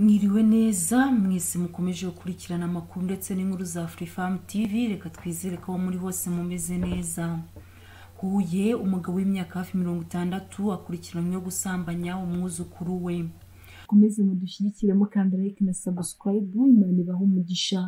mwiriwe neza mwese mukomeje gukurikirana amakuru ndetse n'inkuru za furifamu tivi reka twizere ko aho muri hose mumeze neza huye umugabo w'imyaka hafi mirongo itandatu akurikiranyweho gusambanya umwuzukuru we mukomeze mudushyigikire mukanda like na subscribe imana ibaha umugisha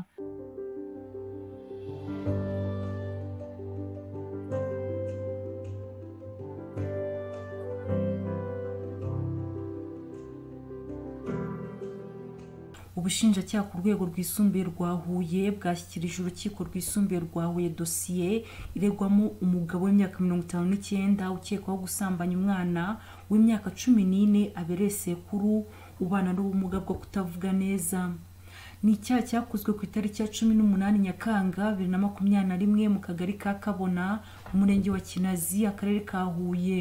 ubushinjacyaha ku rwego rwisumbuye rwa huye bwashyikirije urukiko rwisumbuye rwa huye dosiye iregwamo umugabo w'imyaka mirongo itanu n'icyenda ukekwaho gusambanya umwana w'imyaka cumi n'ine abereye sekuru ubana n'ubumuga bwo kutavuga neza ni icyaha cyakozwe ku itariki ya cumi n'umunani nyakanga bibiri na makumyabiri na rimwe mu kagari ka kabona umurenge wa kinazi akarere ka huye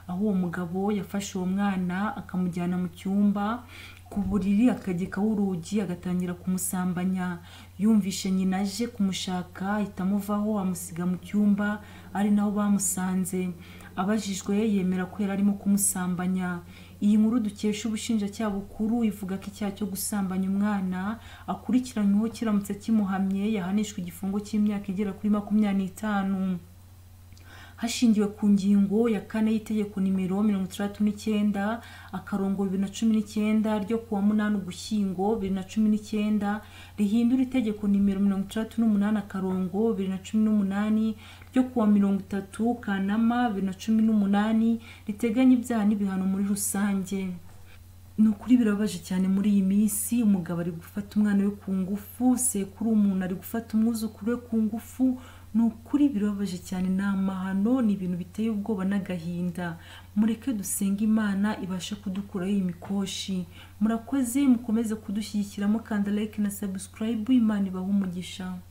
aho uwo mugabo yafashe uwo mwana akamujyana mu cyumba ku buriri akagikaho urugi agatangira kumusambanya yumvishe nyina aje kumushaka ahita amuvaho amusiga mu cyumba ari naho bamusanze abajijwe yemera ko yari arimo kumusambanya iyi nkuru dukesha ubushinjacyaha bukuru ivuga ko icyaha cyo gusambanya umwana akurikiranyweho kiramutse kimuhamye yahanishwa igifungo cy'imyaka igera kuri makumyabiri n'itanu hashingiwe ku ngingo ya kane y'itegeko nimero mirongo itandatu n'icyenda akarongo bibiri na cumi n'icyenda ryo ku wa munani ugushyingo bibiri na cumi n'icyenda rihindura itegeko nimero mirongo itandatu n'umunani akarongo bibiri na cumi n'umunani ryo ku wa mirongo itatu kanama bibiri na cumi n'umunani riteganya ibyaha n'ibihano muri rusange ni ukuri birabaje cyane muri iyi minsi umugabo ari gufata umwana we ku ngufu sekuru umuntu ari gufata umwuzukuru we ku ngufu ni ukuri birababaje cyane ni amahano ni ibintu biteye ubwoba n'agahinda mureke dusenge imana ibashe kudukuraho iyi mikoshi murakoze mukomeze kudushyigikiramo kanda like na subscribe imana ibaha umugisha